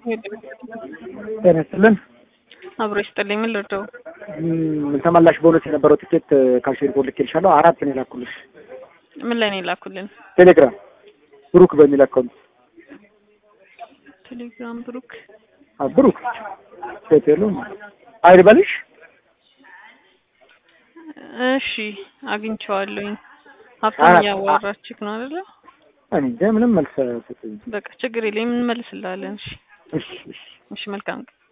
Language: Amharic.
ጤና ይስጥልን። አብሮ ይስጥልኝ። ምን ልርዳው? ም፣ ተመላሽ ቦነስ የነበረው ትኬት ካልሽ ሪፖርት ልኬልሻለሁ። አራት ነው የላኩልሽ ምን ላይ ነው የላኩልን? ቴሌግራም ብሩክ በሚል አካውንት። ቴሌግራም ብሩክ። አዎ ብሩክ ሴት የለውም አይልበልሽ። እሺ አግኝቼዋለሁኝ። ሀብታም አራት። እያዋራችክ ነው አይደለ? እኔ እንጃ ምንም መልስ አልሰጠኝም። በቃ ችግር የለም እንመልስልሃለን። እሺ እሺ እሺ እሺ መልካም ቀን